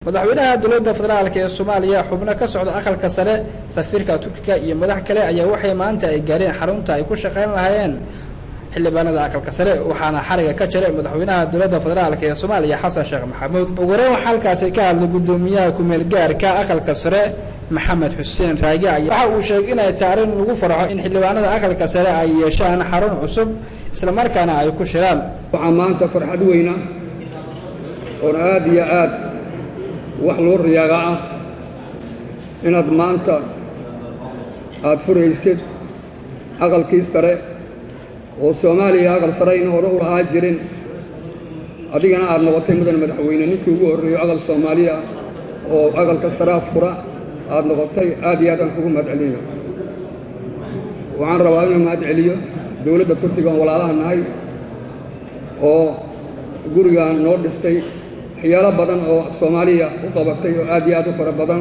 madaxweynaha dowladda federaalk ee soomaaliya xubno ka socda aqalka sare safiirka turkiga iyo madax kale ayaa waxay maanta ay gaareen xarunta ay ku shaqayn lahaayeen xildhibaanada aqalka sare waxaana xariga ka jiray madaxweynaha dowladda federaalk ee soomaaliya xasan sheekh maxamuud ugu horeyn waxaa halkaasi ka hadlay guddoomiyaha ku-meel gaarka aqalka sare maxamed xuseen raage waxa uu sheegay inay tahay arrin lagu farxo in xildhibaanada aqalka sare ay yeeshaan xarun cusub islamarkaana ay ku shiraan waxaa maanta farxad weyna oon aad iyo aad wax loo riyaaga ah inaad maanta aad furaysid aqalkii sare oo soomaaliya aqal sare ayna hore u lahaa jirin adigana aad noqotay mudan madaxweyne ninkii ugu horreeyo aqal soomaaliya oo aqalka saraa fura aad noqotay aad iyo aad aan kugu mahad celina waxaan rabaa inuu mahad celiyo dowladda turkiga oon walaalaha nahay oo gurigaan noo dhistay waxyaalo badan oo soomaaliya u qabatay oo aad iyo aad u fara badan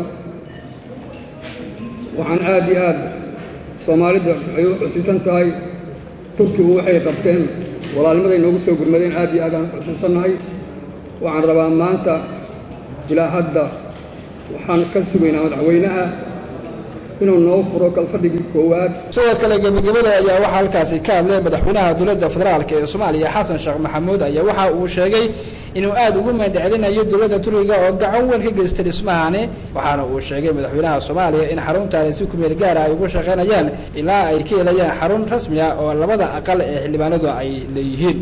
waxaan aad iyo aad soomaalida ay u xusiisan tahay turkigu waxay qabteen walaalnimaday noogu soo gurmadeen aad iyo aad aan u xusuusannahay waxaan rabaa maanta ilaa hadda waxaan ka sugaynaa madaxweynaha inuu noo furo kalfadhigii koowaad sidoo kale gebagabada ayaa waxaa halkaasi ka hadlay madaxweynaha dowladda federaalk ee soomaaliya xasan sheekh maxamuud ayaa waxa uu sheegay inuu aad ugu mahadcelinayo dowladda turkiga oo gacan weyn ka geystay dhismahani waxaana uu sheegay madaxweynaha soomaaliya in xaruntaani si kumeel gaara ay ugu shaqaynayaan ilaa ay ka helayaan xarun rasmi ah oo labada aqal ee xildhibaanadu ay leeyihiin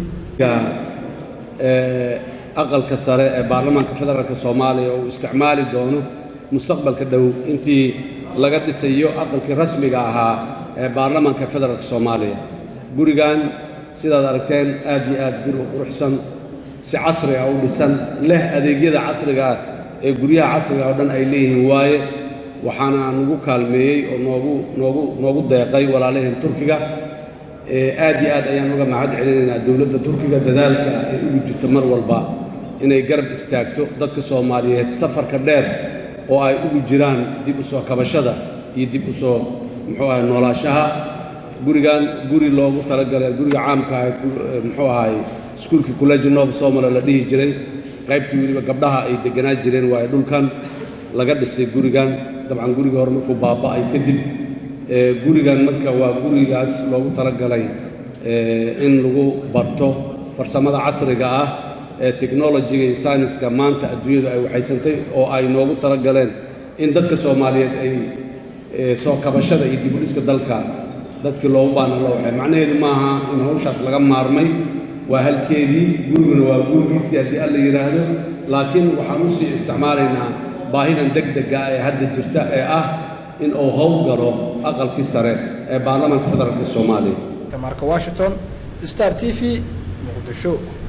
aqalka sare ee baarlamaanka federaalk soomaaliya oo uu isticmaali doono mustaqbalka dhow intii laga dhisayo aqalkii rasmiga ahaa ee baarlamaanka federaalk soomaaliya gurigan sidaad aragteen aad iyo aad guri u quruxsan si casri ah u dhisan leh adeegyada casriga ah ee guryaha casriga oo dhan ay leeyihiin waaye waxaana nagu kaalmeeyey oo noogu noogu noogu deeqay walaalaheen turkiga aad iyo aad ayaan uga mahad celinaynaa dowladda turkiga dadaalka ay ugu jirto mar walba inay garab istaagto dadka soomaaliyeed safarka dheer oo ay ugu jiraan dib u soo kabashada iyo dib u soo muxuu ahay noolaashaha gurigan guri loogu talagalay guriga caamka ah muxuu ahay iskuulkii college nov somala la dhihi jiray qaybtii weliba gabdhaha ay deganaa jireen waayo dhulkan laga dhisay gurigan dabcan gurigii hore markuu baaba'ay kadib gurigan marka waa gurigaas loogu talagalay in lagu barto farsamada casriga ah ee technologiga iyo sayniska maanta adduunyadu ay waxaysantay oo ay noogu talagaleen in dadka soomaaliyeed ay soo kabashada iyo dibudhiska dalka dadkii loogu baana loo waxay macnaheedu maaha in hawshaas laga maarmay waa halkeedii guriguna waa gurigiisii haddii alla yidhaahdo laakiin waxaan u sii isticmaalaynaa baahidan degdega ee hadda jirta ee ah in uu howl galo aqalkii sare ee baarlamaanka federaalk soomaaliya marka washington star t v muqdisho